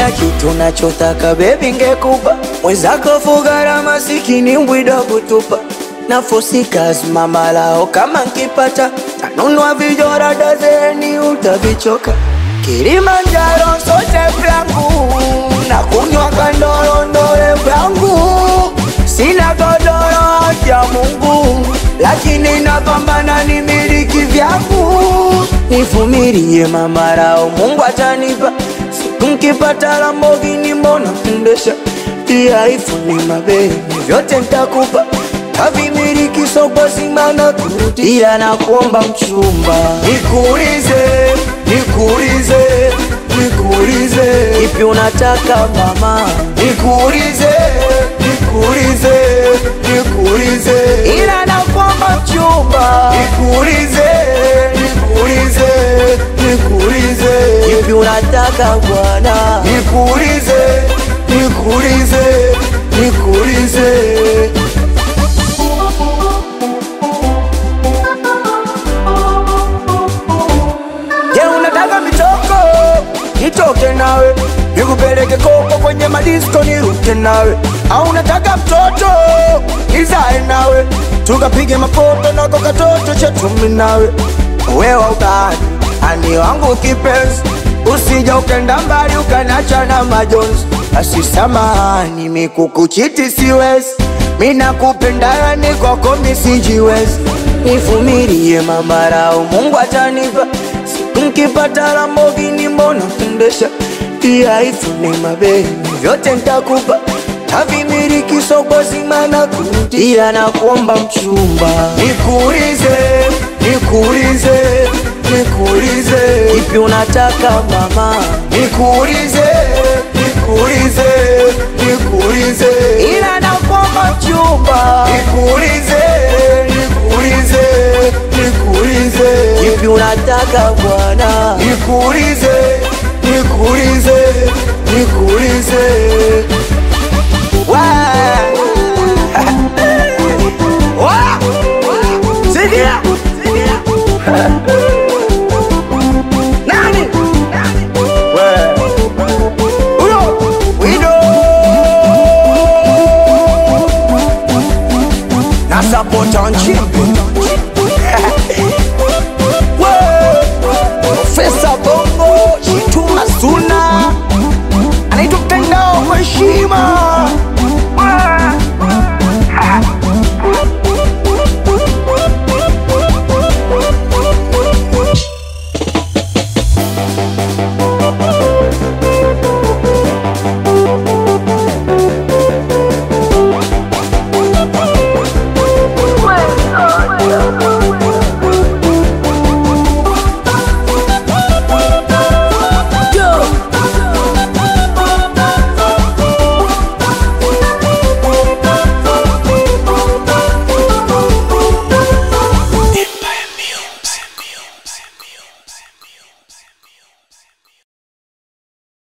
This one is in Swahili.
kila kitu nachotaka bebi ngekupa mwenzako fugara masikini mbwida kutupa nafosikas mamalao kama nkipata tanunua vijora dazeni utavichoka Kilimanjaro sote vyangu na kunywa kandorondole vyangu sina godoro ya Mungu lakini napambana ni miliki vyangu nivumilie mamarao Mungu atanipa siku nkipata Lamborghini mbona kundesha pia ifuni mabeni vyote ntakupa kavimiliki soko zima na kurudi ila nakuomba mchumba nikuulize nikuulize nikuulize ipi unataka mama nikuulize nikuulize nikuulize ila nakuomba mchumba nikuulize nikuulize nikuulize ipi unataka bwana nikuulize nikuulize nikuulize Je, unataka mitoko? Nitoke nawe nikupeleke koko kwenye madisko niruke nawe, au unataka mtoto nizae nawe tukapige mapoto nako katoto chetu mimi nawe, wewe ubani ani wangu kipenzi, usija ukenda mbali ukanacha na majonzi. Basi samahani, mikukuchiti siwezi, mina kupenda ni kwako misijiwezi, nivumilie mamarao, Mungu atanipa Nkipata Lamborghini mbona kundesha pia ifune mabeni vyote ntakupa tavimiliki soko zima na kurudi ila nakuomba mchumba nikuulize nikuulize nikuulize ipi unataka mama nikuulize nikuulize nikuulize ila nakuomba mchumba nikuulize nikuulize nikuulize ipi unataka bwana nikuulize nikuulize nikuulize Wa- Wa- Sikia nani We- huyo Wido na support on chimpi Profesa Bongo Chituma Suna anaitwa mtandao wa heshima